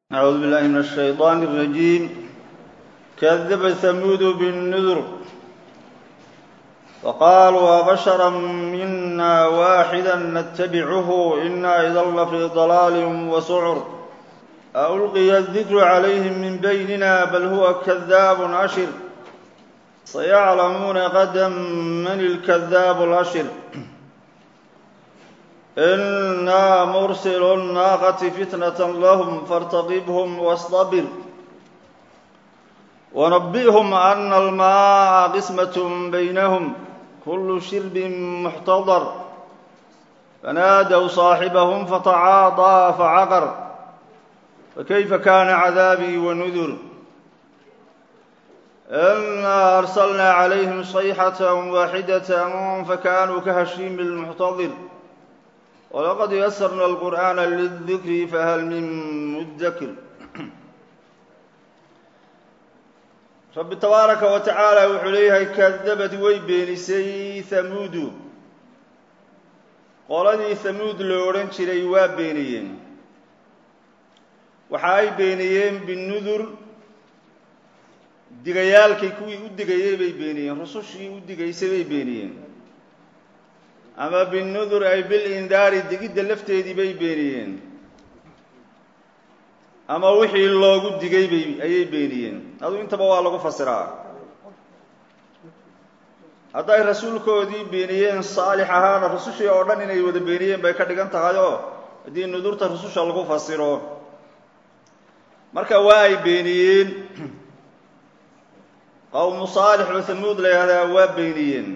أعوذ بالله من الشيطان الرجيم كذب ثمود بالنذر وقالوا أبشرا منا واحدا نتبعه إنا إذا لفي ضلال وسعر ألقي الذكر عليهم من بيننا بل هو كذاب أشر سيعلمون غدا من الكذاب الأشر إنا مرسل الناقة فتنة لهم فارتقبهم واصطبر ونبئهم أن الماء قسمة بينهم كل شرب محتضر فنادوا صاحبهم فتعاطى فعقر فكيف كان عذابي ونذر إنا أرسلنا عليهم صيحة واحدة فكانوا كهشيم المحتضر ولقد يسرنا القرآن للذكر فهل من مدكر rabbi tabaaraka wa tacaala wuxuu leeyahay kadabad way beenisay hamuudu qoladii hamuud loo odhan jiray waa beeniyeen waxa ay beeniyeen binudur digayaalkii kuwii u digayey bay beeniyeen rusushii u digaysay bay beeniyeen ama binudur ay bil indaari digidda lafteedii bay beeniyeen ama wixii loogu digay bay ayay beeniyeen aduu intaba waa lagu fasiraa hadday rasuulkoodii beeniyeen saalix ahaana rusushii oo dhan inay wada beeniyeen bay ka dhigan tahay oo haddii nudurta rususha lagu fasiro marka waa ay beeniyeen qowmu saalix oo hamuud la yihahdaa waa beeniyeen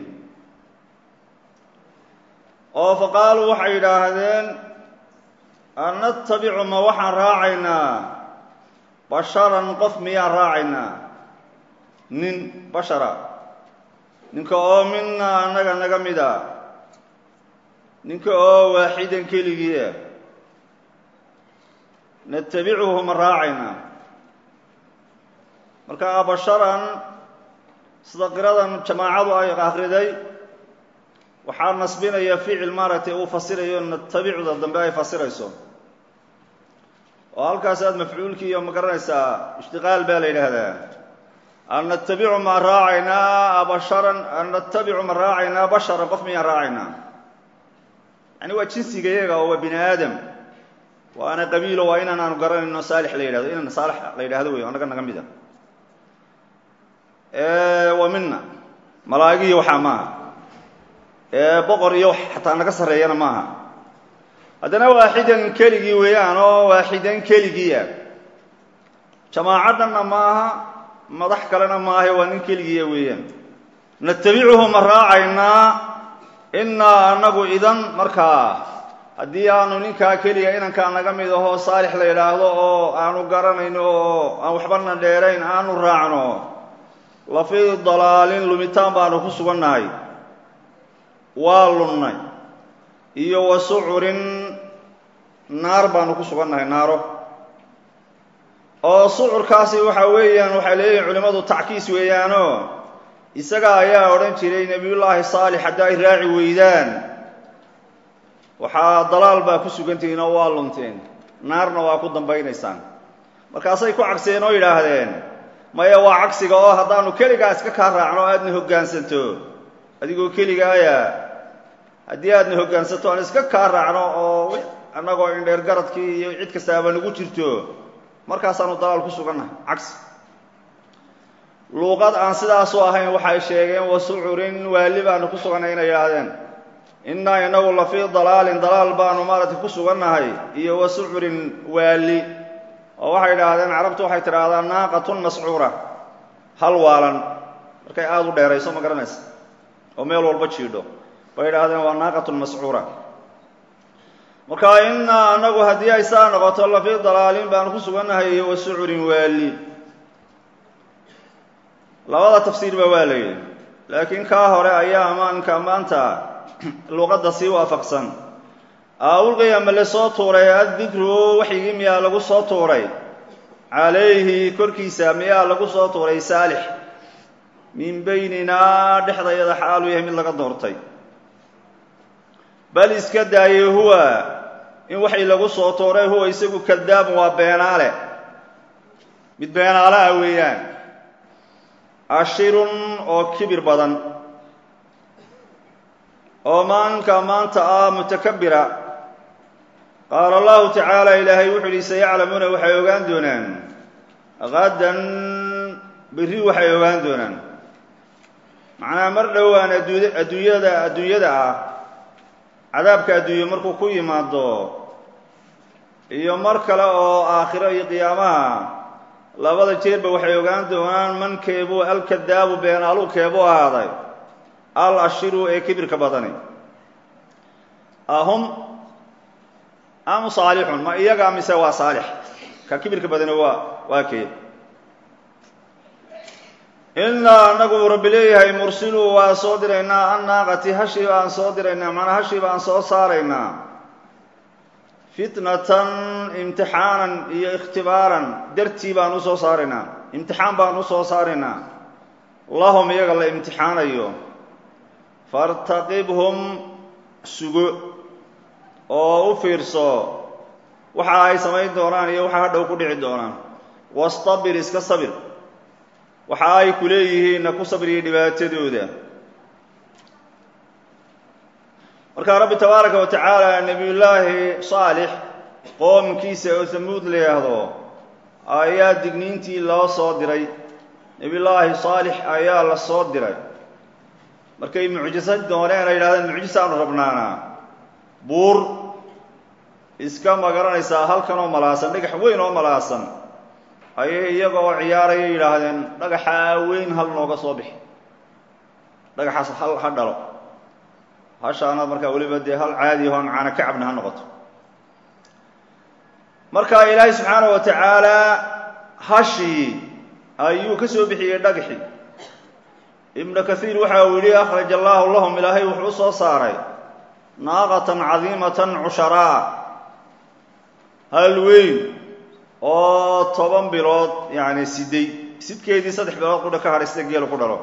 oo fa qaaluu waxay yidhaahdeen an natabicu ma waxaan raacaynaa basharan qof miyaan raacaynaa nin bashara ninka oo minaa annaga naga mid a ninka oo waaxidan keligiia natabicuhu ma raacaynaa marka basharan sida qiradan jamaacadu ay akhriday waxaa nasbinaya ficil maaragtay uu fasirayo natabicuda dambe ay fasirayso oo halkaas aad mafcuulkii iyo ma garanaysaa ishtiqaal baa la yidhaahdaa an natabicu ma raacaynaa basharan an natabicu ma raacaynaa basharan qof miyaan raacaynaa yani waa jinsiga iyaga oo waa bini aadam waana qabiilo waa inaan aanu garanayno saalix la yidhahdo inaan saalix la yidhahdo wey annaga naga mida wa mina malaa'igiyo waxaa maaha boqor iyo xataa naga sarreeyana maaha haddana waaxidan keligii weeyaan oo waaxidan keligiia jamaacadanna maaha madax kalena maaha waa nin keligiia weeyaan natabicuhu ma raacaynaa innaa annagu idan markaa haddii aanu ninkaa keliga inankaa naga mid ahoo saalix la yidhaahdo oo aanu garanayno oo aan waxbana dheerayn aanu raacno la fii dalaalin lumitaan baanu ku sugannahay waa lunnay iyo wa sucurin naar baanu ku sugannahay naaro oo sucurkaasi waxa weeyaan waxay leeyihin culimmadu tackiis weeyaanoo isaga ayaa odhan jiray nebiyullaahi saalix haddi ay raaci weydaan waxaa dalaal baa ku sugantihiin oo waa lunteen naarna waa ku dambaynaysaan markaasay ku cagseen oo yidhaahdeen maya waa cagsiga oo haddaanu keligaa iska kaa raacno aadna hoggaansanto adigoo keligaaya haddii aadna hoggaansato aan iska kaa raacno oo annagoo indheer garadkii iyo cid kastaaba nagu jirto markaasaanu dalaal ku sugannahay cagsi luuqad aan sidaasu ahayn waxay sheegeen wa sucurin waali baanu ku sugannay inay yidhaahdeen innaa inagu la fii dalaalin dalaal baanu maaragtay ku sugannahay iyo wa sucurin waali oo waxay idhaahdeen carabtu waxay tidhaahdaa naaqatun mascuura hal waalan markay aada u dheerayso ma garanaysa oo meel walba jiidho bay idhaahdeen waa naaqatun mascuura marka innaa annagu haddii ay saa noqoto la fii dalaalin baanu ku sugannahay iyo wa sucurin waali labada tafsiirba waa la yidhi laakiin kaa hore ayaa amaanka maanta luqadda sii waafaqsan aulqiya ma le soo tuuray addikru waxyigii miyaa lagu soo tuuray calayhi korkiisa miyaa lagu soo tuuray saalix min bayninaa dhexdayada xaaluu yahay mid laga doortay bal iska daaye huwa in waxay lagu soo tooray huwa isagu kadaabun waa beenaale mid beenaala ah weeyaan ashirun oo kibir badan oo maalinka maanta ah mutakabira qaala allahu tacaala ilaahay wuxuu yihi sayaclamuuna waxay ogaan doonaan qadan berri waxay ogaan doonaan macnaha mar dhowaan adduunya adduunyada adduunyada ah cadaabka adduunye markuu ku yimaado iyo mar kale oo aakhiro iyo qiyaamaha labada jeerba waxay ogaan doonaan mankeebuu alkadaabu beenaalu keebuu ahaaday al ashiru ee kibirka badani ahum am saalixun ma iyaga mise waa saalix ka kibirka badani waa waa kee innaa anagu rabbi leeyahay mursiluu waa soo diraynaa annaaqati hashii baan soo diraynaa macnaa hashii baan soo saaraynaa fitnatan imtixaanan iyo ikhtibaaran dartii baan u soo saaraynaa imtixaan baan u soo saaraynaa lahum iyaga la imtixaanayo fartaqibhum sugo oo u fiirso waxa ay samayn doonaan iyo waxa hadhow ku dhici doonaan wastabir iska sabir waxa ay ku leeyihiinna ku sabriya dhibaatadooda markaa rabbi tabaaraka wa tacaala nebiyullaahi saalix qoomkiisa oo hamuud la yidhaahdo ayaa digniintii loo soo diray nebiyullaahi saalix ayaa la soo diray markay mucjiso dooneen ay yidhahdeen mucjisaanu rabnaana buur iska magaranaysaa halkan oo malaasan dhagax weyn oo malaasan ayay iyaga oo ciyaaraya yidhaahdeen dhagaxaa weyn hal nooga soo bixi dhagaxaas hal ha dhalo hashaana markaa weliba dee hal caadi ahoon caana ka cabna ha noqoto marka ilaahay subxaanahu wa tacaalaa hashii ayuu ka soo bixiyey dhagaxii ibnu kaiir waxa uu yidhi akhraja allaahu lahum ilaahay wuxuu u soo saaray naaqatan cadiimatan cusharaa hal weyn oo toban bilood yacni siday sidkeedii saddex bilood qudha ka hadhay sida geelu ku dhalo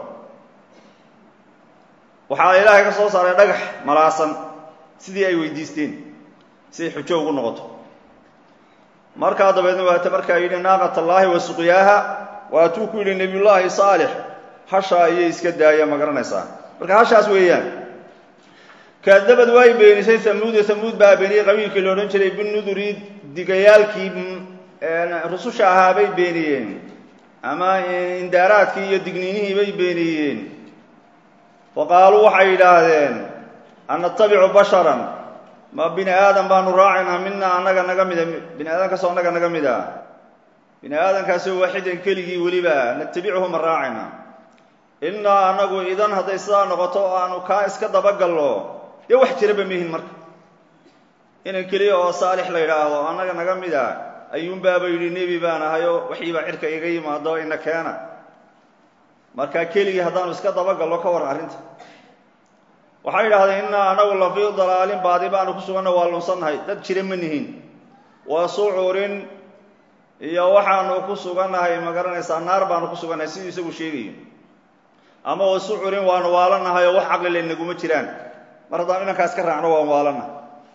waxaa ilaahay ka soo saaray dhagax malaasan sidii ay weydiisteen siday xujo ugu noqoto markaa dabeedna waata markaa yidhi naaqat allaahi wa suqyaaha waatuu ku yidhi nebiyullaahi saalix hashaa ayay iska daaya ma garanaysaa marka hashaas weeyaan kadabad way beenisay hamuuda hamuud baa beeniyey qabiilkii la odhan jiray binuduri digayaalkii rususha ahaa bay beeniyeen ama indaaraadkii iyo digniinihii bay beeniyeen wa qaaluu waxay yidhaahdeen an natabicu basharan ma bini aadam baanu raacaynaa mina annaga naga mida bini aadamkaasoo annaga naga mid a bini aadamkaasoo waaxidan keligii weliba natabichu ma raacayna innaa annagu idan hadday sidaa noqoto oo aanu kaa iska dabagallo dee wax jiraba mihin marka inan keliya oo saalix la yidhaahdo annaga naga mid a ayuunbaaba yidhi nebi baan ahayoo waxiibaa cirka iga yimaado ina keena markaa keligii haddaanu iska dabagallo ka waran arrinta waxay yidhahdeen innaa annagu la fii dalaalin baadi baanu ku suganna waa lunsannahay dad jira ma nihin waa sucurin iyo waxaanu ku sugannahay ma garanaysaa naar baanu ku sugannahay siduu isagu sheegayo ama wa sucurin waanu waalannahay oo wax caqlile naguma jiraan mar haddaan inankaas ka raacno waan waalannahay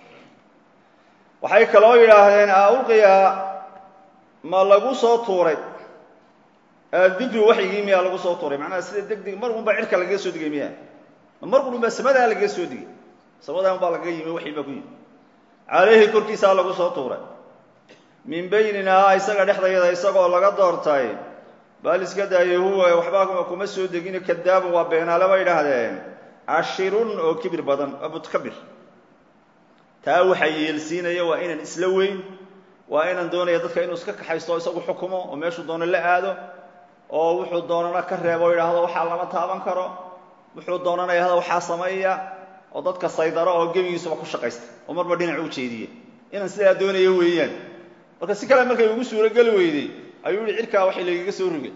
waxay kaloo yidhaahdeen aulqiya ma lagu soo tuuray dikri waxyigii miyaa lagu soo tuuray macnaha sida deg deg mar unbaa cirka lagaga soo digay miya mar un baa samadaa lagaga soo digay samadaa unbaa lagaga yimi waxii baa ku yimi caleyhi korkiisaa lagu soo tuuray min bayninaa isaga dhexdayada isagoo laga doortay bal iska daaye huwa waxbaa kuma soo degin kadaabun waa beenaale bay idhaahdeen cashirun oo kibir badan waa mutkabir taa waxaa yeelsiinaya waa inaan isla weyn waa inaan doonaya dadka inuu iska kaxaysto isagu xukumo oo meeshuu doono la aado oo wuxuu doonana ka reebo o yidhaahdo waxaa lama taaban karo wuxuu doonana yidhahdo waxaa sameeya oo dadka saydaro oo gebigiisuba ku shaqaysta oo marba dhinac u jeediye inaan sidaa doonaya weeyaan marka si kale markay ugu suurogeli weyday ayuu yihi cirkaa waxay lagaga soo rogay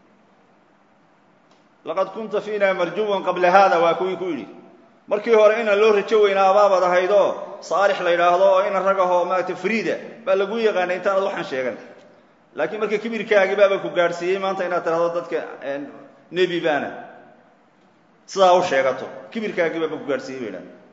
laqad kunta fiina marjuwan qabla hada waa kuwii ku yidhi markii hore inaan loo rajo weynaa abaabaad ahaydoo saalix la yidhaahdo oo ina ragahoo maarata friida baa lagu yaqaanay intaanad waxaan sheegan laakiin marka kibirkaagi baaba ku gaadhsiiyey maanta inaad tidhahdo dadka nebi baana sidaa u sheegato kibirkaagi baaba ku gaadhsiiyey bay idhahda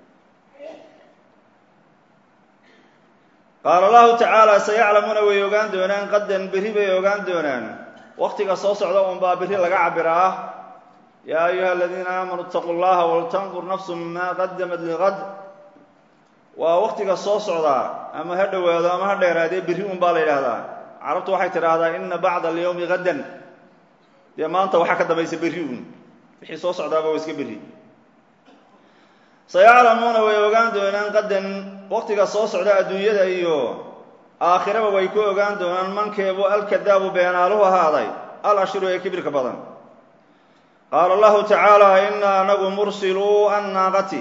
qaala allahu tacaala sayaclamuuna way ogaan doonaan qadan berri bay ogaan doonaan waktiga soo socda un baa biri laga cabiraa yaa ayuha aladiina aamanuu itaquu llaha waltandur nafsu ma qadamat liqad waa waktiga soo socdaa ama ha dhowaado ama ha dheeraadee biri un baa la yidhaahdaa carabtu waxay tidhaahdaa ina bacda alyawmi gadan dee maanta waxaa ka dambaysa beri un wixii soo socdaaba waa iska beri sayaclamuuna way ogaan doonaan qadan waktiga soo socda adduunyada iyo aakhiraba way ku ogaan doonaan mankeebu alkadaabu beenaaluhu ahaaday al ashiru ee kibirka badan qaala allahu tacaala inaa anagu mursiluu annaaqati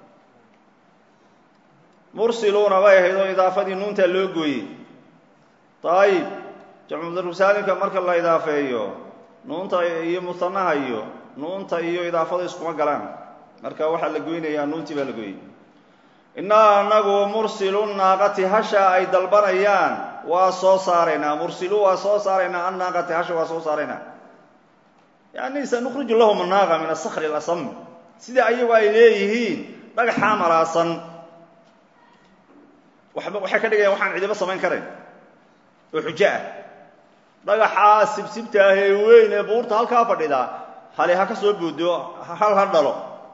mursiluuna bay ahayd oo idaafadii nuuntaa loo gooyey daayib jamcudurusaalimka marka la idaafeeyo nuunta iyo musanaha iyo nuunta iyo idaafada iskuma galaan marka waxaa la goynayaa nuuntii baa la gooyey innaa anagu mursilu naaqati hasha ay dalbanayaan waa soo saaraynaa mursilu waa soo saaraynaa annaaqati hasha waa soo saaraynaa yani sanukhriju lahum annaaqa min asakri alasam sida ayagu ay leeyihiin dhagaxaa malaasan waba waxay ka dhigayaan waxaan cidiba samayn karayn oo xujo ah dhagaxaa sibsibta ah ee weyn ee buurta halkaa fadhida hali ha ka soo buudo hal ha dhalo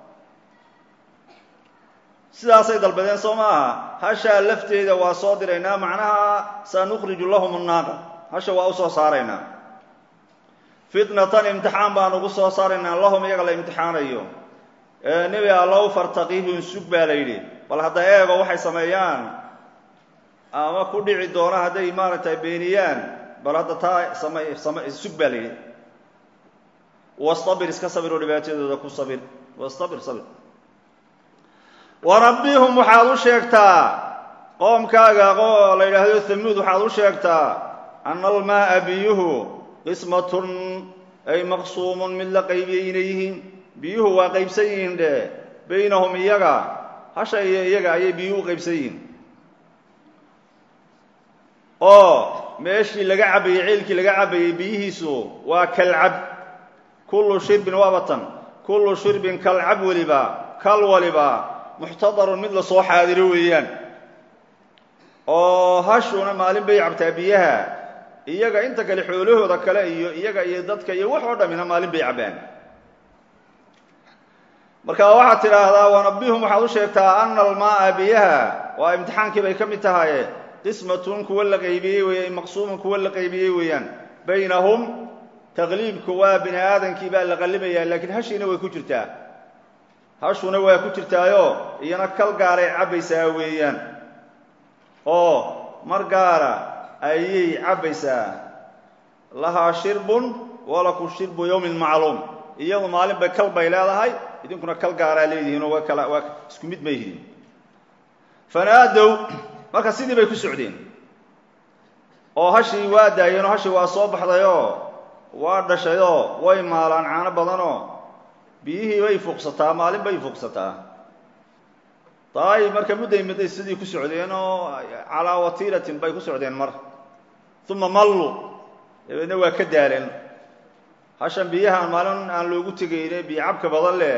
sidaasay dalbadeen soo maaha hashaa lafteeda waa soo diraynaa macnaha sanukhriju lahum annaaqa hasha waa u soo saaraynaa fitnatan imtixaan baan ugu soo saaraynaa lahum iyaga la imtixaanayo nebi allow fartaqihum sug baa la yidhi bal hadda eego waxay sameeyaan ama ku dhici doona hadday maaragtay beeniyaan bal hadda taa samay sama sug baa la yidhi wastabir iska sabir oo dhibaatadooda ku sabir wastabir sabir wanabbihum waxaad u sheegtaa qoomkaaga oo la yidhaahdo hamuud waxaad u sheegtaa ana almaaa biyuhu qismatun ay maqsuumun mid la qaybiyey inay yihiin biyuhu waa qaybsan yihiin dhe baynahum iyaga hasha iyo iyaga ayay biyuhu u qaybsan yihiin oo meeshii laga cabayey ceelkii laga cabayey biyihiisu waa kalcab kullu shirbin waabatan kullu shirbin kalcab weliba kal waliba muxtadarun mid la soo xaadiro weeyaan oo hashuna maalin bay cabtaa biyaha iyaga inta kale xoolahooda kale iyo iyaga iyo dadka iyo wax oo dhammina maalin bay cabbaan marka waxaad tidhaahdaa wanabihum waxaad u sheegtaa ana almaaa biyaha waa imtixaankii bay ka mid tahaye qismatun kuwa la qaybiyey weeye maqsuumun kuwa la qaybiyey weeyaan baynahum taqliibku waa bini aadankii baa la qallimayaa laakiin hashiina way ku jirtaa hashuna waa ku jirtaayo iyana kal gaaray cabbaysaa weeyaan oo mar gaara ayay cabbaysaa lahaa shirbun walaku shirbu yowmin macluum iyadu maalin bay kal bay leedahay idinkuna kal gaaraa leedihiin oo waa kala waa isku mid ma yihiin fanaadow marka sidii bay ku socdeen oo hashii waa daayeenoo hashii waa soo baxdayoo waa dhashayoo way maalaan caano badanoo biyihii bay fuuqsataa maalin bay fuuqsataa daayib marka mudday mudday sidii ku socdeen oo calaa watiiratin bay ku socdeen mar uma mallu dabeedna waa ka daaleen hashan biyahaan maalin aan loogu tegayne biyo cabka badan leh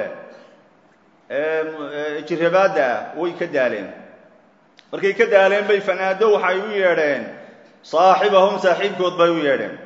ee jirabaadda ah way ka daaleen markay ka daaleen bay fanaado waxay u yeedheen saaxibahum saaxiibkood bay u yeedheen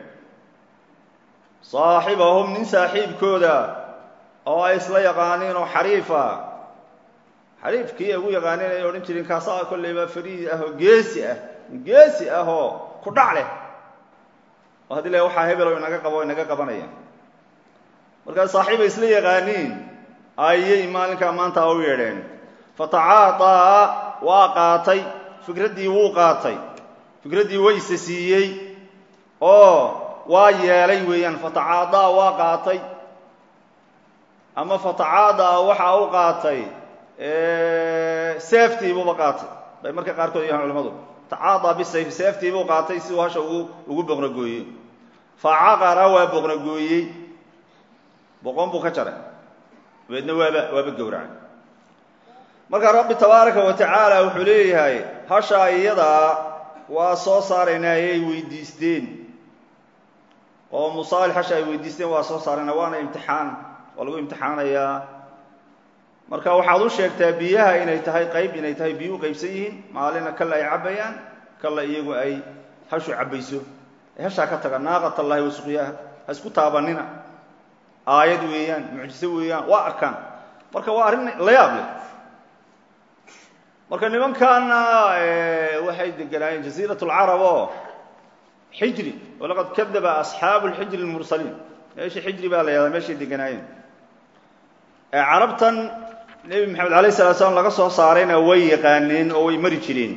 saaxibahum nin saaxiibkooda oo ay isla yaqaaniin oo xariifa xariifkii ay ugu yaqaaniin ay odhan jireen kaasaa kollayba fariid ah oo geesi ah geesi ah oo ku dhac leh oo haddii la waxaa hebelo inaga qabo inaga qabanaya markaas saaxiib ay isla yaqaaniin ayay maalinkaa maanta u yeedheen fatacaadaa waa qaatay fikraddii wuu qaatay fikraddii wayse siiyey oo waa yeelay weeyaan fatacaadaa waa qaatay ama fatacaadaa waxaa u qaatay seeftiibuuba qaatay bay marka qaarkood yahaan culamadu tacaadaa bisayf seeftiibuu qaatay si uu hasha ugu ugu boqnagooyey facaqara waa boqnagooyey boqon buu ka jaray dabeedna waaba waaba gowracay marka rabbi tabaaraka wa tacaala wuxuu leeyahay hashaa iyadaa waa soo saaraynaa ayay weydiisteen oo musaalix hasha ay weydiisteen waa soo saaraynaa waana imtixaan waa lagu imtixaanayaa marka waxaad u sheegtaa biyaha inay tahay qayb inay tahay biyu u qaybsan yihiin maalina kalla ay cabbayaan kalla iyagu ay hashu cabbayso ee hashaa ka taga naaqat allahi wa suqyaaha ha isku taabanina aayad weeyaan mucjiso weeyaan waa arkaan marka waa arrin la yaab leh marka nimankaana waxay deganaayeen jaziirat lcarab oo xijri walaqad kadaba asxaabu lxijri lmursaliin meeshii xijri baa la yahdaa meeshay deganaayeen carabtan nebi maxamed alayh salatu slam laga soo saarayna way yaqaaneen oo way mari jireen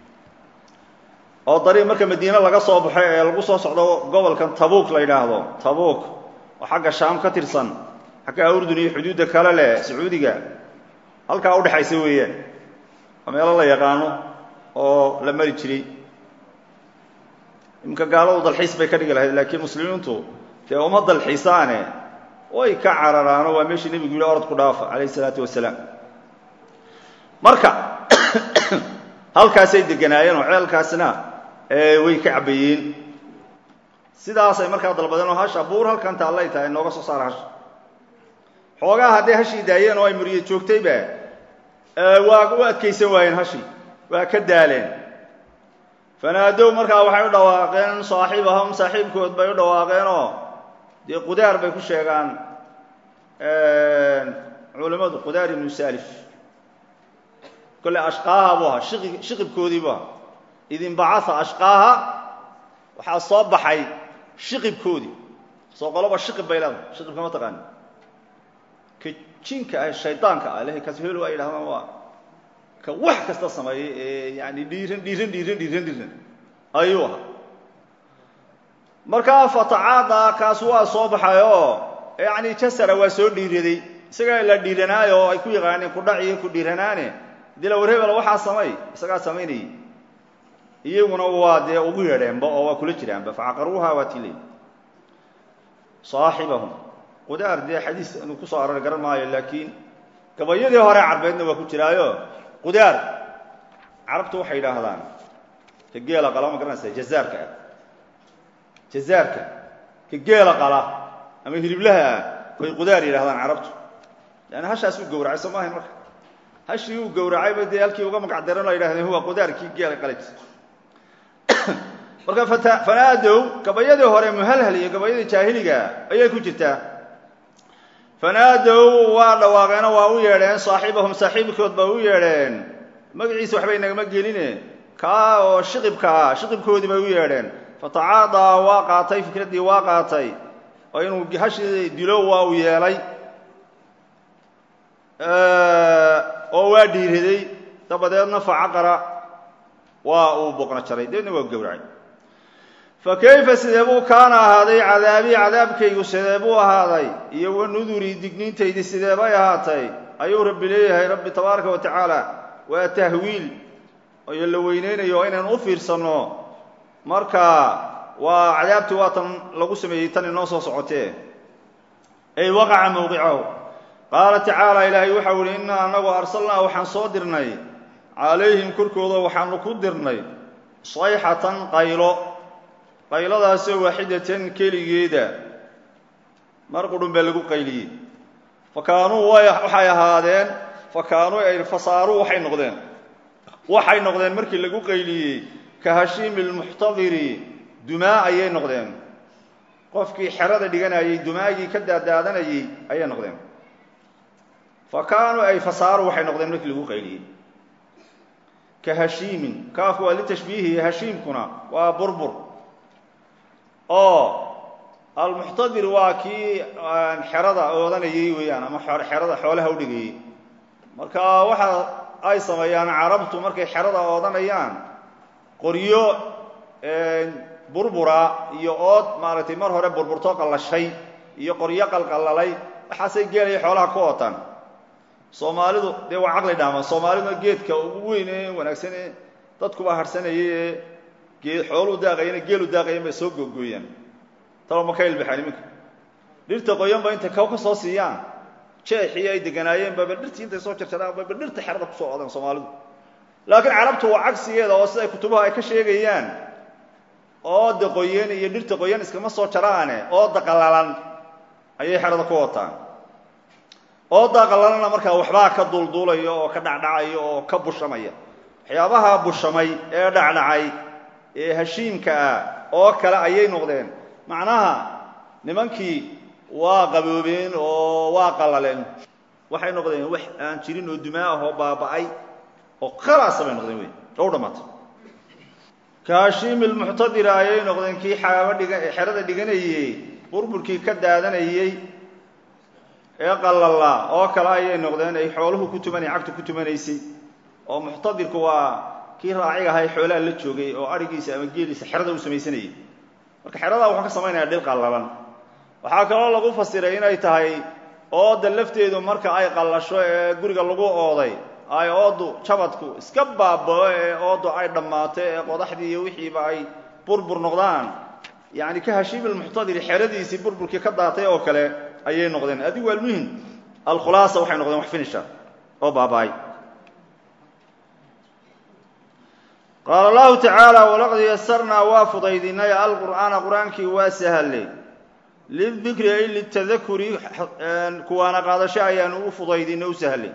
oo dariiq marka madiine laga soo baxo ee lagu soo socdo gobolkan tabuuk la yidhaahdo tabuuk oo xagga shaam ka tirsan xagga urdun iyo xuduudda kale leh sacuudiga halkaa udhexaysa weeyaan waa meelo la yaqaano oo la mari jiray iminka gaaladu dalxiis bay ka dhigi lahayd laakiin muslimiintu dee uma dalxiisaane way ka cararaano waa meeshii nebigu yihi orod ku dhaafa calayh isalaatu wasalaam marka halkaasay deganaayeen oo ceelkaasna way ka cabbayeen sidaasay markaa dalbadeen oo hasha buur halkan taallay tahay nooga soo saara hasha xoogaa hadday hashii daayeen oo ay muriye joogtayba waa u adkaysan waayeen hashii waa ka daaleen fanaadow markaa waxay u dhawaaqeen saaxiibahum saaxiibkood bay u dhawaaqeenoo dee qudaar bay ku sheegaan culimmadu qudaar ibnu salif kolle ashqaaha buu ahaa shiqi shiqibkoodii buu ahaa idinbacaa ashqaaha waxaa soo baxay shiqibkoodii soo qoloba shiqib bay leedahay shiqibka ma taqaani ka jinka ah shaydaanka ah ilahay kashelo ay yidhahdaan waa ka wax kasta sameeyey ee yani dhiiran dhiiran dhiiran dhiiran dhiiran ayuu ahaa markaa fatacaada kaas waa soo baxay oo yani jasara waa soo dhiiraday isagaa la dhiiranaayo oo ay ku yaqaaneen kudhac iyo ku dhiiranaane hadii la warhebela waxaa samay isagaa samaynayay iyaguna waa dee ugu yeedheenba oo waa kula jiraanba facaqaruuha waa tiley saaxibahum qudaar dee xadiis anu kusoo aroor garan maayo laakiin gabayadii hore carbeedna waa ku jiraayo qudaar carabtu waxay yidhaahdaan ka geela qala ma garanaysa jazaarka ah jazaarka ka geela qala ama hiliblaha ah bay qudaar yidhahdaan carabtu leanna hashaas uu gowracay soo maahayn marka hashii uu gowracayba dee halkii uga magac daran la yidhahdeen huwa qudaarkii geela qalayt marka fanaadow gabayadii hore muhalhal iyo gabayadii jaahiliga ayay ku jirtaa fanaadow waa dhawaaqeenoo waa u yeedheen saaxiibahum saaxiibkood ba u yeedheen magaciisa waxbay nagama geline kaa oo shiqibka ah shiqibkoodii bay u yeedheen fatacaadaa waa qaatay fikraddii waa qaatay oo inuu hashii dilo waa uu yeelay oo waa dhiiraday dabadeedna facaqara waa uu boqna jaray dabeedna waa gowracay fa kayfa sidee buu kaana ahaaday cadaabii cadaabkaygu sidee buu ahaaday iyo wa nudurii digniintaydii sidee bay ahaatay ayuu rabbi leeyahay rabbi tabaaraka wa tacaala waa tahwiil iyo la weyneynayo oo inaynu u fiirsanno marka waa cadaabtii waa tan lagu sameeyey tan inoo soo socotee ay waqaca mawqicahu qaala tacaala ilaahay waxau ihi innaa anagu arsalnaa waxaan soo dirnay calayhim korkooda waxaanu ku dirnay sayxatan qaylo qayladaasoo waaxidatan keligeeda mar qudhun baa lagu qayliyey fa kaanuu waxay ahaadeen fa kaanuu ay fasaaruu waxay noqdeen waxay noqdeen markii lagu qayliyey ka hashiimi lmuxtadiri dumaa ayay noqdeen qofkii xerada dhiganayey dumaagii ka daadaadanayey ayay noqdeen fa kaanuu ay fasaaru waxay noqdeen markii lagu qayliyey ka hashiimin kaafku waa litashbiihi hashiimkuna waa burbur oo almuxtadir waa kii xerada oodanayey weeyaan ama xerada xoolaha u dhigayey marka waxa ay sameeyaan carabtu markay xerada oodanayaan qoryo burbura iyo ood maaragtay mar hore burburtoo qallashay iyo qoryo qalqallalay waxaasay geelaya xoolaha ku ootaan soomaalidu dee waa caqli dhaaman soomaaliduna geedka ugu weyn ee wanaagsan ee dadkuba harsanayay ee gee xooluu daaqayana geelu daaqayan bay soo googooyaan talo ma ka ilbaxaan iminka dhirta qoyanba intay kaw ka soo siiyaan jeexii ay deganaayeen baba dhirtii intay soo jarjaraan baba dhirta xerada kusoo odaan soomaalidu laakiin carabtu waa cagsigeeda oo siday kutubaha ay ka sheegayaan ooda qoyan iyo dhirta qoyan iskama soo jaraane ooda qallalan ayay xerada ku wataan oodaa qallalana markaa waxbaa ka duulduulaya oo ka dhacdhacaya oo ka bushamaya waxyaabaha bushamay ee dhacdhacay ee hashiimka ah oo kale ayay noqdeen macnaha nimankii waa qaboobeen oo waa qallaleen waxay noqdeen wax aan jirin oo dumaa ah oo baaba'ay oo khalaasa bay noqdeen wey oo u dhammaatay kaashiimi lmuctadira ayay noqdeen kii xaaba dhiga xerada dhiganayey burburkii ka daadanayey ee qallala oo kale ayay noqdeen ay xooluhu ku tumanay cagtu ku tumanaysay oo muctadirku waa kii raaciga ahay xoolaha la joogay oo adhigiisa ama geeliisa xerada u samaysanayay marka xeradaa wuxuu ka samaynaya dhil qallalan waxaa kaloo lagu fasiray inay tahay ooda lafteedu marka ay qallasho ee guriga lagu ooday ay oodu jabadku iska baabao ee oodu ay dhammaato ee qodaxdii iyo wixiiba ay burbur noqdaan yacni ka hashiib ilmuctadiri xeradiisii burburkii ka daatay oo kale ayay noqdeen adigu almuhim alkhulaasa waxay noqdeen wax finisha oo baaba-ay qaala allahu tacaala walaqad yasarnaa waa fudaydinay alqur'aana qur-aankii waa sahalay lidikri ay litadakuri kuwaana qaadasho ayaanu u fudaydinay u sahlay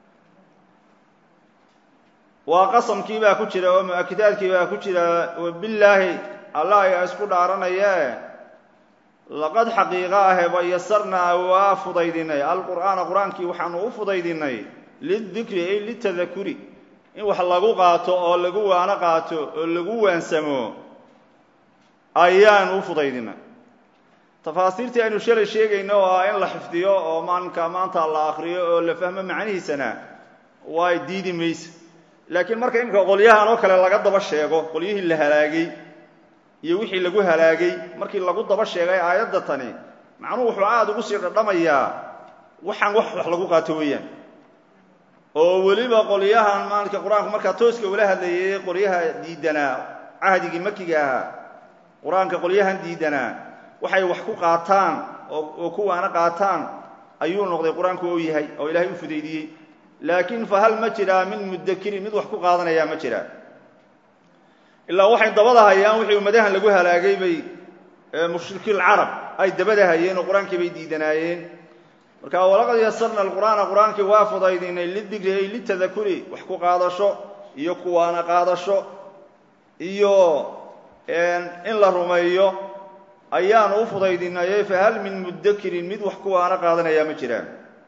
waa qasamkii baa ku jira oo mu-akidaadkii baa ku jira billaahi allah ayaa isku dhaaranayee laqad xaqiiqo ahe ba yasarnaa waa fudaydinay alqur'aana qur-aankii waxaanu u fudaydinay lidikri ay litadakuri in wax lagu qaato oo lagu waano qaato oo lagu waansamo ayaanu u fudaydinay tafaasiirtii aynu shalay sheegayno oo ah in la xifdiyo oo maalinka maanta la akriyo oo la fahmo macnihiisana way diidi mayse laakiin marka imika qolyahan oo kale laga daba sheego qolyihii la halaagay iyo wixii lagu halaagay markii lagu daba sheegay aayadda tani macnuhu wuxuu aada ugu sii dhadhamayaa waxaan wax wax lagu qaato weeyaan oo weliba qolyahan maalinka qur-aanku markaa tooska ula hadlayay qolyaha diidanaa cahdigii makiga ahaa qur-aanka qolyahan diidanaa waxay wax ku qaataan oo kuwaana qaataan ayuu noqday qur-aanku ou yahay oo ilaahay u fudaydiyey laakiin fa hal ma jiraa min mudakirin mid wax ku qaadanayaa ma jiraa ilaa waxay dabada hayaan wixii ummadahan lagu halaagay bay mushrikiin carab ay dabada hayeen oo qur-aankii bay diidanaayeen marka walaqad yasarna alqur'aana qur-aankii waa fudaydinay lidikri ay litadakuri wax ku qaadasho iyo kuwaana qaadasho iyo in la rumeeyo ayaanu u fudaydinayey fahal min mudakirin mid wax kuwaana qaadanayaa ma jiraan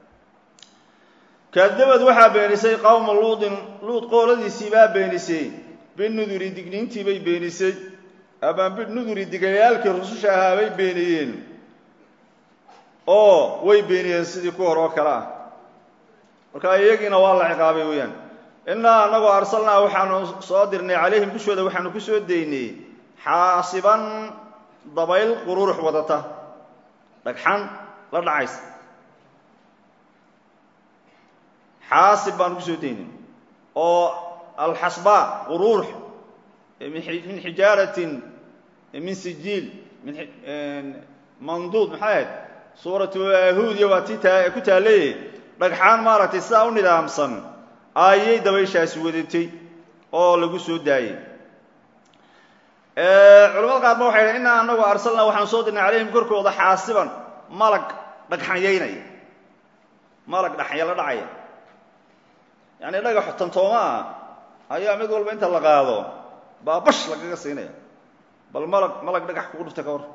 kadabad waxaa beenisay qowma luudin luud qooladiisii baa beenisay binuduri digniintii bay beenisay ama binuduri digayaalkii rususha ahaa bay beeniyeen oo way beeniyeen sidii ku hor oo kale ah marka iyagiina waa la ciqaabay weeyaan innaa annagoo arsalnaa waxaanu soo dirnay calayhim dushooda waxaanu ku soo daynay xaasiban dabayl qururux wadata dhagxan la dhacaysa xaasib baanu kusoo daynay oo alxasba qururux min xijaaratin min sijiil manduud maxay ahayd suuratu yahuudiya waa tii taa ku taallay dhagxaan maaragtay sidaa u nidaamsan ayay dabayshaasi wadatay oo lagu soo daayey culamada qaar ba waxay dhahen innaa anagu arsalnaa waxaan soo dirnay calayhim korkooda xaasiban malag dhagxanyaynaya malag dhaxanya la dhacaya yacni dhagax tantooma ah ayaa mid walba inta la qaado baa bash lagaga siinaya bal malag malag dhagax kugu dhufta ka hor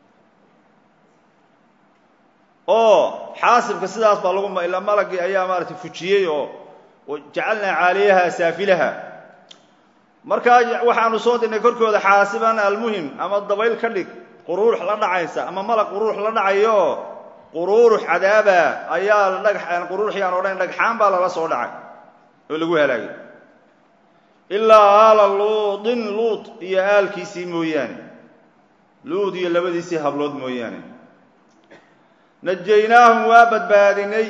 oo xaasibka sidaas baa lagu ilaa malagii ayaa maaratay fujiyey oo jacalnaa caaliyaha saafilaha markaa waxaanu soo dirnay korkooda xaasiban almuhim ama dabayl ka dhig quruurux la dhacaysa ama malag quruurux la dhacayo quruurux cadaaba ayaa dhagax quruurux yaan odhan dhagxaan baa lala soo dhacay oo lagu halaagay ilaa aala luudin luud iyo aalkiisii mooyaane luud iyo labadiisii hablood mooyaane najaynaahum waa badbaadinay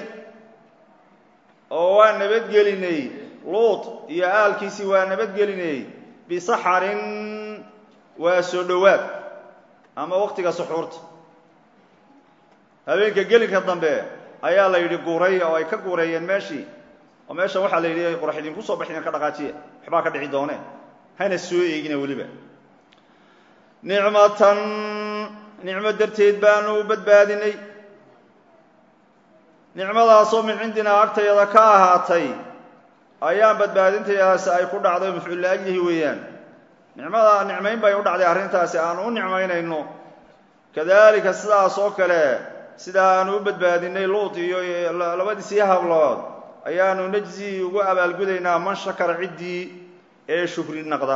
oo waa nabadgelinay luud iyo aalkiisii waa nabadgelinay bisaxarin waa soo dhowaad ama waqtiga suxuurta habeenka gelinka dambe ayaa la yidhi guuray oo ay ka guureeyeen meeshii oo meeshan waxaa la yidhi qorax idinku soo baxdeen ka dhaqaajiya waxbaa ka dhici doone hana soo eegina weliba nicmatan nicmo darteed baanu u badbaadinay nicmadaasoo min cindinaa agtayada ka ahaatay ayaan badbaadintayaasi ay ku dhacday mafcuul liajlihi weeyaan nicmada nicmayn bay u dhacday arrintaasi aanu u nicmaynayno kadalika sidaas oo kale sidaa aanu u badbaadinay luut iyo labadiisii hablood ayaanu najzi ugu abaalgudaynaa man shakara ciddii ee shukri naqda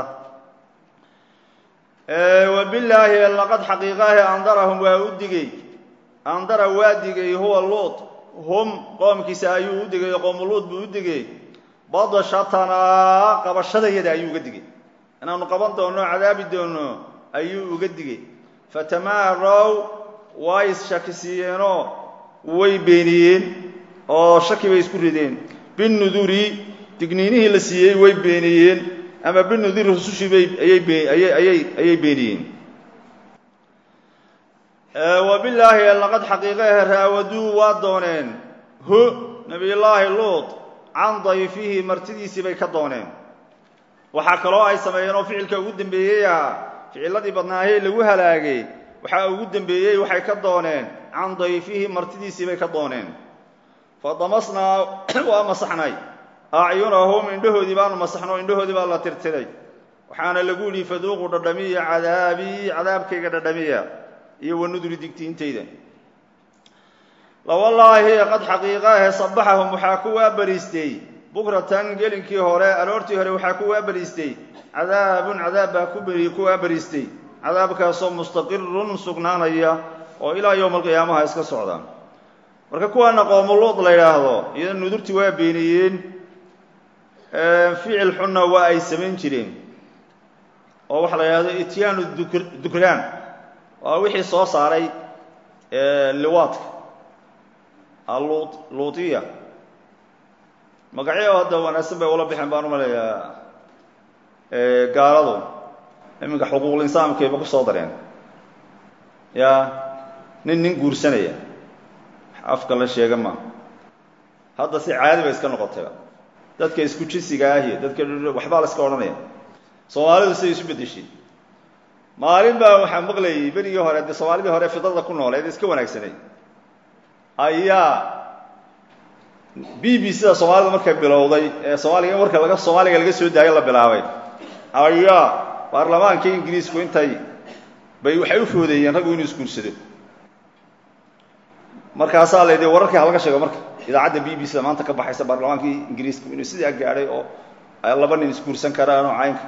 wabilaahi laqad xaqiiqahi andarahum waa u digay andara waa digay huwa luut hum qoomkiisa ayuu u digay qoomu luut buu u digay badashatanaa qabashadayada ayuu uga digay inaanu qaban doonno cadaabi doonno ayuu uga digay fatamaarow way ishakisiiyeenoo way beeniyeen oo shaki bay isku rideen binuduri digniinihii la siiyey way beeniyeen ama binuduri rusushii bay ayay beeniyeen wabilaahi laqad xaqiiqahe raawaduu waa dooneen hu nabiyullaahi luut can dayfihi martidiisii bay ka dooneen waxaa kaloo ay sameeyeen oo ficilka ugu dambeeyey ah ficiladii badnaahee lagu halaagay waxaa ugu dembeeyey waxay ka dooneen can dayfihi martidiisii bay ka dooneen fadamasnaa waa masaxnay acyunahum indhahoodii baanu masaxno indhahoodii baa la tirtiray waxaana lagu yidhi faduuqu dhadhamiya cadaabii cadaabkayga dhadhamiya iyo wanuduri digtiintayda lawallaahi qad xaqiiqaahe sabaxahum waxaa ku waabariistay bukratan gelinkii hore aroortii hore waxaa ku waabariistay cadaabun cadaab baa ku beri ku waabariistay cadaabkaasoo mustaqirun sugnaanaya oo ilaa yowma alqiyaamaha iska socda marka kuwaana qoomuluud la yidhaahdo iyada nudurtii waa beeniyeen ficil xunna waa ay samayn jireen oo waxaa la yidhahdo ityaanu dukraan waa wixii soo saaray liwaadka allu luutiya magacyo hadda wanaagsan bay ula bixeen baan u maleeyaa gaaladu iminka xuquuqul insaamkayba ku soo dareen ya nin nin guursanaya afka la sheega ma hadda si caadi bay iska noqotayba dadka isku jinsiga ahi dadka waxbaa la iska odhanaya soomaalidu siday isu bedeshay maalin baa waxaa maqlayay berigii hore dee soomaalidii hore fidada ku nooleed iska wanaagsanay ayaa b b c da soomaalida markay bilowday ee soomaaliga marka laga soomaaliga laga soo daayay la bilaabay ayaa baarlamaanka ingiriisku intay bay waxay u foodeeyeen raggu inuu isguursado markaasaa la yidhi wararkii halaga sheego marka idaacadda b b c da maanta ka baxaysa baarlamaankii ingiriisku inuu sidaa gaadhay oo laba nin isguursan karaan oo caynka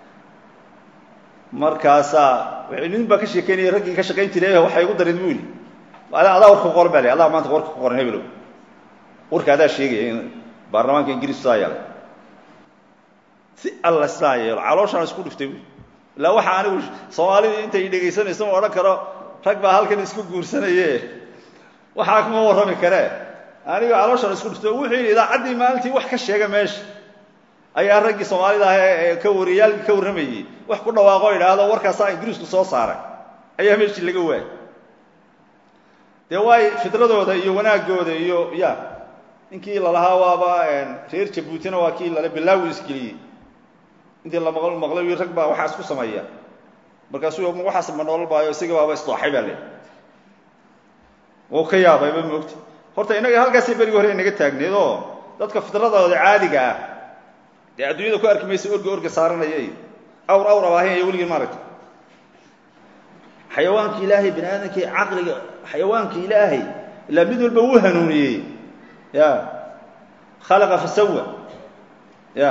markaasaa nin baa ka sheekeynaya raggii ka shaqayn jiray waxay igu darin bu yidhi adaa warka ku qoran ba l adaa maanta warka ku qoran hebelow warka adaa sheegaya in baarlamaanka ingiriisku saa yeelay si alla saa yeelo calooshaan isku dhiftay bu ilaa waxa anigu soomaalidii intay dhegaysanayso ma odhan karo rag baa halkan isku guursanaye waxaa kuma warrami karee aniga calooshaan isku dhiftay wuxuu yidhi idaacaddii maalintii wax ka sheega meesha ayaa raggii soomaalida ah ee ka wariyaalkii ka warramayey wax ku dhawaaqo o idhaahdo warkaasaa ingiriisku soo saaray ayaa meeshii laga waayay dee waay fidradooda iyo wanaagooda iyo ya ninkii lalahaa waaba reer jabuutina waa kii lale bilaawi isgeliyey intii la maql maqlay rag baa waxaa isku sameeya markaasuu waxaas ma noolol baayo isaga baaba isdooxay baa le wuu ka yaabayba moogta horta innaga halkaasay berigi hore inaga taagneed oo dadka fidradooda caadiga ah dee adduunyada ku arki maysa orga orga saaranaya iyo awr awr abaahinaya weligeen maaragta xayawaanka ilaahay bani aadamkii caqliga xayawaanka ilaahay ilaa mid walba wuu hanuuniyey ya khalaqa fasawa ya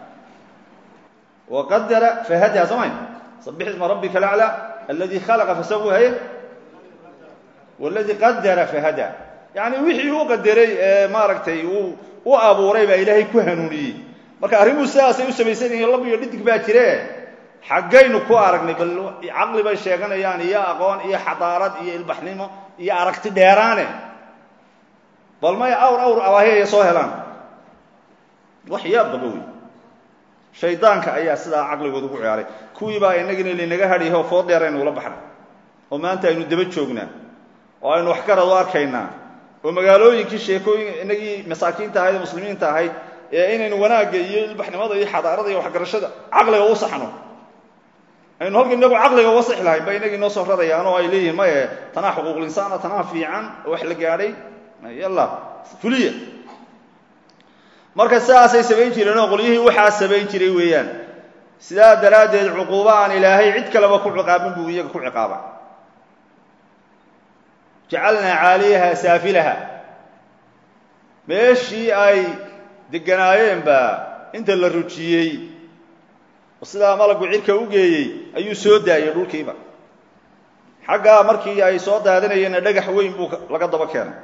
waqadara fahadaa soo may sabix isma rabbika alaclى aladi khalaqa fasawa haye wاladi qadara fahadaa yani wixii uu qadaray ee maaragtay uu u abuuray baa ilaahay ku hanuuniyey marka arrimuhu sidaasay u samaysan yihiin lab iyo dhidig baa jire xaggaynu ku aragnay bal caqli bay sheeganayaan iyo aqoon iyo xadaarad iyo ilbaxnimo iyo aragti dheeraane bal may awr awr abaahiyaya soo helaan wax yaab baba wey shaydaanka ayaa sidaa caqligooda ugu ciyaaray kuwii baa inagina linaga hadhiyaho food dheer aynu ula baxnay oo maanta aynu daba joognaa oo aynu wax garad u arkaynaa oo magaalooyinkii sheekooyin inagii masaakiinta ahayd ee muslimiinta ahayd ee inaynu wanaagga iyo ilbaxnimada iyo xadaarada iyo waxgarashada caqliga u saxno aynu halka inagu caqliga uga sixi lahayn ba inagii noo soo rarayaan oo ay leeyihin maye tanaa xuquuqul insaana tanaa fiican wax la gaadhay yalla fuliya marka sidaasay samayn jireen oo qolyihii waxaa samayn jiray weeyaan sidaa daraaddeed cuquuba aan ilaahay cid kaleba ku ciqaabin buu iyaga ku ciqaaba jacalnaa caaliyaha saafilaha meeshii ay deganaayeenba inta la rujiyey oo sidaa malagu cirka u geeyey ayuu soo daayey dhulkiiba xaggaa markii ay soo daadanayeenna dhagax weyn buu laga daba keenay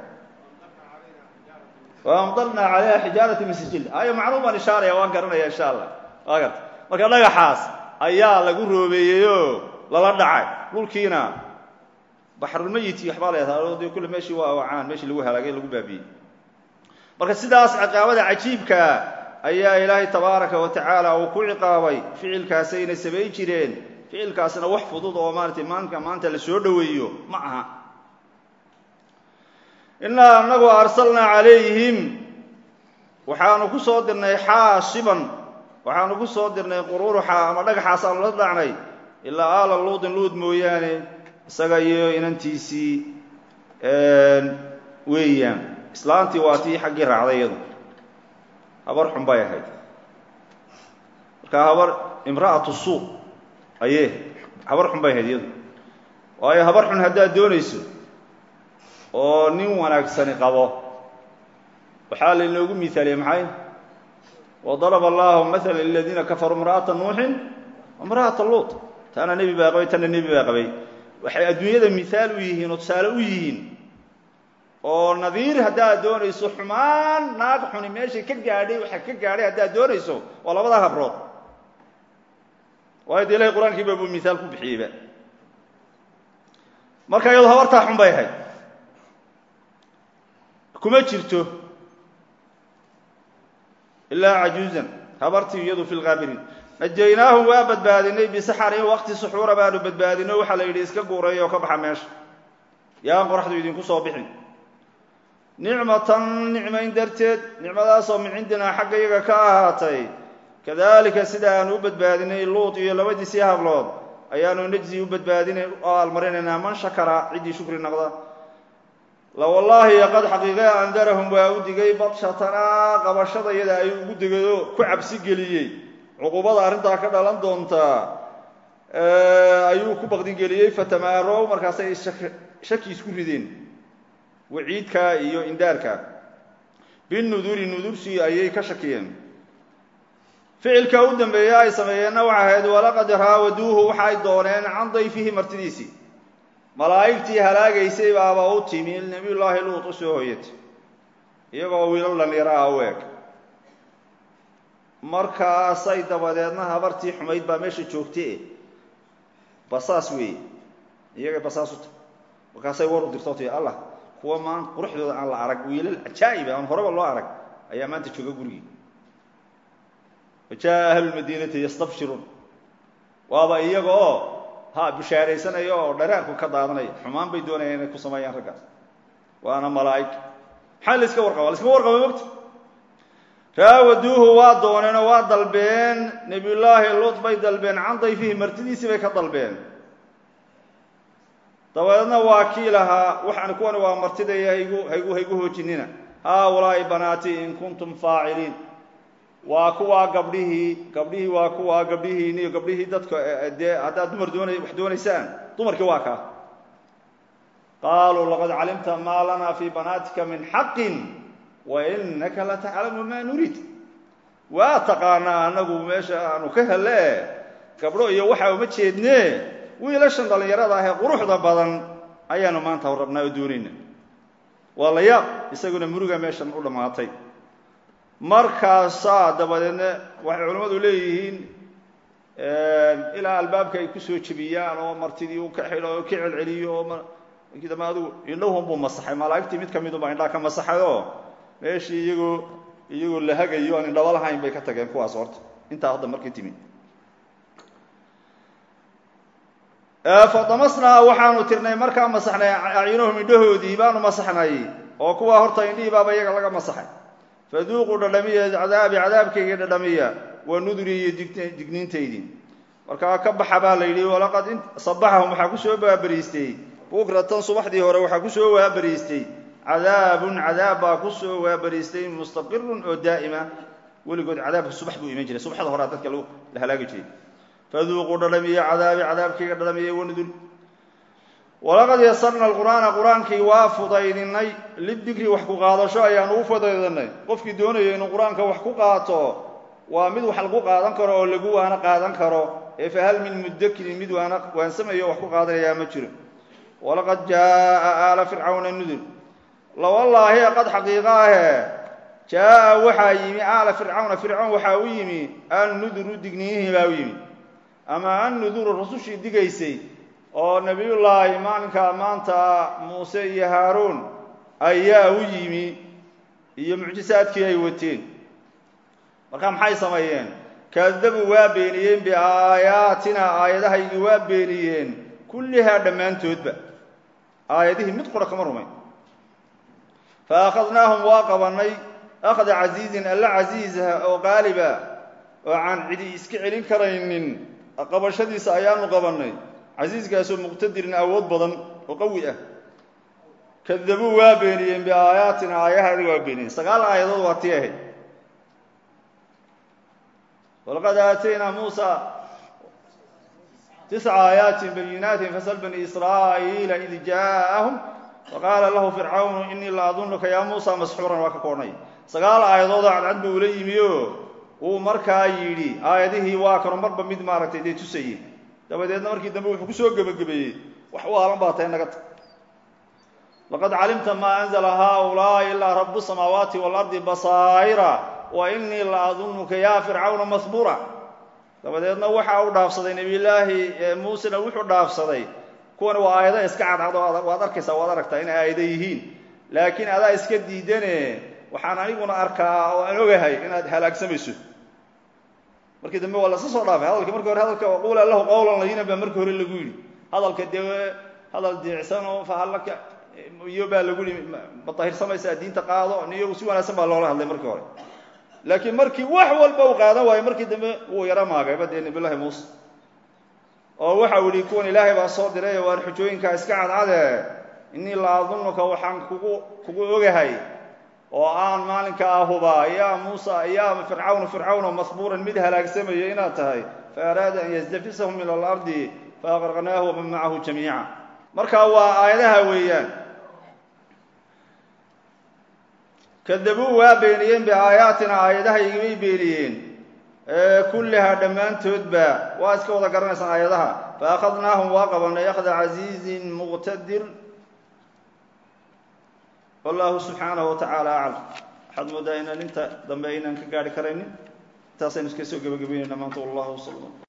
waamdarnaa calayha xijaarati min sijil ayo macnuu baan ishaaraya waan garanaya insha allah waa garta marka dhagaxaas ayaa lagu roobeeyeyoo lala dhacay dhulkiina baxrulmayiti waxbaa la de kulle meeshii waa wacaan meeshii lagu halaagay lagu baabiyey marka sidaas ciqaabada cajiibkaa ayaa ilaahay tabaaraka wa tacaala uu ku ciqaabay ficilkaasayna samayn jireen ficilkaasna wax fudud oo maaratay maanka maanta la soo dhoweeyo ma aha innaa anagu arsalnaa calayhim waxaanu ku soo dirnay xaasiban waxaanu ku soo dirnay qururuxa ama dhagaxaasaanu la dhacnay ilaa aala luudin luud mooyaane isaga iyo inantiisii weeyaan islaantii waa tii xaggii raacday iyadu habar xun bay ahayd marka habar imra'atu suuq ayee habar xun bay ahayd iyadu waayo habar xun haddaad doonayso oo nin wanaagsani qabo waxaa lainoogu miaaliyey maxay wadaraba allahu maala liladiina kafaruu imra'ata nuuxin imra'ata luut taana nebi baa qabay tanna nebi baa qabay waxay adduunyada miaal u yihiin oo tusaale u yihiin oo nadiir haddaad doonayso xumaan naag xuni meeshay ka gaadhay waxa ka gaadhay haddaad doonayso waa labadaa habrood waayo de ilahay qur-aankiiba buu miaal ku bixiyeyba marka iyado habartaa xun bay ahayd kuma jirto ilaa cajuuzan habartii iyadu fi lkaabiriin najaynaahum waa badbaadinay bisaxarin waqti suxuura baanu badbaadino waxaa la yidhi iska guuray oo ka baxa meesha yaan qoraxdu idinku soo bixin nicmatan nicmayn darteed nicmadaasoo min cindinaa xagga iyaga ka ahaatay kadalika sida aanu u badbaadinay luut iyo labadiisii hablood ayaanu najzi u badbaadinay oo almarinaynaa man shakara ciddii shukri noqda la wallaahi qad xaqiiqe andarahum waa u digay badshatanaa qabashada iyada ay ugu degayo ku cabsi geliyey cuquubada arrintaa ka dhalan doontaa ayuu ku baqdingeliyey fatamaarow markaasay shaki isku rideen waciidka iyo indaarka binuduri nudursi ayay ka shakiyeen ficilka u dambeeya ay sameeyeenna waxay ahayd walaqad raawaduuhu waxay dooneen can dayfihi martidiisii malaa'igtii halaagaysay baaba u timi nebiyullaahi luut u soo hoyatay iyagoo wiilal dhallinyaro ah u eg markaasay dabadeedna habartii xumayd baa meesha joogtay basaas weeye iyagay basaas u tahay markaasay war u dirto ti allah kuwa maan quruxdooda aan la arag wiilal cajaa'iba aan horeba loo arag ayaa maanta jooga gurigii wajaa ahlulmadiinati yastabshiruun waaba iyaga oo ha bishaaraysanaya oo dharaarku ka daadanaya xumaan bay doonayaan inay ku sameeyaan raggaas waana malaa'ig maxaa la iska warqaba la iskama warqaba mogta raawaduuhu waa dooneenoo waa dalbeen nebiyullaahi luut bay dalbeen can dayfihi martidiisii bay ka dalbeen dabadeedna waa kii lahaa waxaan kuwani waa martidaya haygu haygu haygu hoojinina haaulaa'i banaati in kuntum faaciliin waa kuwaa gabdhihii gabdhihii waa kuwaa gabdhihiini iyo gabdhihii dadka dee haddaad dumar doona wax doonaysaan dumarkii waa kaa qaaluu laqad calimta maa lanaa fii banaatika min xaqin wa inaka lataclamu maa nuriid waa taqaanaa anagu meesha aanu ka hele gabdho iyo waxa uma jeedne wiilashan dhallinyarada ahee quruxda badan ayaanu maanta rabnaa oo doonayna waa la yaab isaguna muruga meeshan u dhammaatay markaasaa dabadeedna waxay culimmadu leeyihiin ilaa albaabka ay ku soo jebiyaan oo martidii u ka xidho oo ka celceliyo oo markii dambe adigu indhahun buu masaxay malaa'igtii mid ka midunbaa indhaha ka masaxay oo meeshii iyagoo iyagoo la hagayo aan indhaba lahayn bay ka tageen kuwaas horta intaa hadda markii timi fadamasnaa waxaanu tirnay markaa masaxnay acyunuhum indhahoodii baanu masaxnay oo kuwaa horta indhihii baaba iyaga laga masaxay faduuquu dhadhamiya cadaabi cadaabkayga dhadhamiya waa nuduri iyo digniintaydii markaa ka baxa baa la yidhi walaqad sabaxahum waxaa kusoo waabariistay bukratan subaxdii hore waxaa kusoo waabariistay cadaabun cadaab baa kusoo waabariistay mustaqirun oo daa'ima weligood cadaabka subax buu iman jiray subaxda horea dadka la halaagi jiray faduuquu dhadhamiya cadaabi cadaabkayga dhadhamiya wanudur walaqad yasarna alqur'aana qur-aankii waa fudaydinay lidikri wax ku qaadasho ayaan ugu fudaydinay qofkii doonaya inuu qur-aanka wax ku qaato waa mid wax lagu qaadan karo oo lagu waana qaadan karo ee fahal min mudakirin mid waana waansamayo wax ku qaadanayaa ma jiro walaqad jaaa aala fircawna nudur lawallaahi qad xaqiiqa ahe jaaa waxaa yimi aala fircawna fircoon waxaa u yimi annuduru digniinihii baa u yimi ama annuduru rasushii digaysay oo nebiyullaahi maalinkaa maanta muuse iyo haaruun ayaa u yimi iyo mucjisaadkii ay wateen marka maxay sameeyeen kadabuu waa beeniyeen biaayaatina aayadahaygii waa beeniyeen kullihaa dhammaantoodba aayadihii mid qura kama rumayn fa akhadnaahum waa qabannay akhda casiizin alla casiiza oo qaaliba oo aan cidi iska celin karaynin qabashadiisa ayaanu qabannay casiiskaasoo muqtadirin awood badan oo qawi ah kadabuu waa beeniyeen biaayaatina aayahadi waa beeniyeen sagaal aayadood waa tii ahayd walaqad aataynaa muusa tisca aayaatin bayinaatin fasal bani israa'iila id jaa'ahum faqaala lahu fircawnu inii la adunuka yaa muusa masxuuran waa ka koodhnay sagaal aayadoodoo cadcad buu ula yimi o uu markaa yidhi aayadihii waa kano marba mid maaragtay dee tusayey dabadeedna markii dambe wuxuu kusoo gebagabeeyey wax u aalan baa tahay naga tag laqad calimta maa anzla haulaai ilaa rabu samaawaati waalardi basaa'ira wa inii la adunuka yaa fircawna mahbuura dabadeedna waxa uu dhaafsaday nebiyullaahi muusena wuxuu dhaafsaday kuwan waa aayado iska cadcad oo waad arkaysaa waad aragtaa inay aayado yihiin laakiin adaa iska diidane waxaan aniguna arkaa oo aan ogahay inaad halaagsamayso markii dambe waa lasa soo dhaafay hadalka marki hore hadalka quula lahu qawlan layinan baa markii hore lagu yidhi hadalka dee hadal diicsan oo fahallaka iyo baa lagu yihi ma dahirsamaysaa diinta qaado niyo si wanaagsan baa loola hadlay markii hore laakiin markii wax walba uu qaadan waayo markii dambe wuu yaro maagayba dee nabiyullahi muuse oo waxau yihi kuwan ilaahay baa soo diray waan xujooyinkaa iska cadcade inii la adunuka waxaan kugu kugu ogahay oo aan maalinkaa hubaa yaa muusa yaa fircawnu fircawno mahbuuran mid halaagsamaya inaad tahay fa araada an yasdafisahum min alardi faaqraqnaahu waman macahu jamiica marka waa aayadaha weeyaan kadabuu waa beeniyeen biaayaatina aayadahaygibay beeniyeen kullihaa dhammaantoodba waa iska wada garanaysaan aayadaha fa akhadnaahum waa qabanay akhda casiizin muqtadir wallahu subxaanahu watacaala aclam waxaad moodaa inaan inta dambe aynaan ka gaari karaynin intaasaynu iska soo gebagabeynayna maanta wallahu sala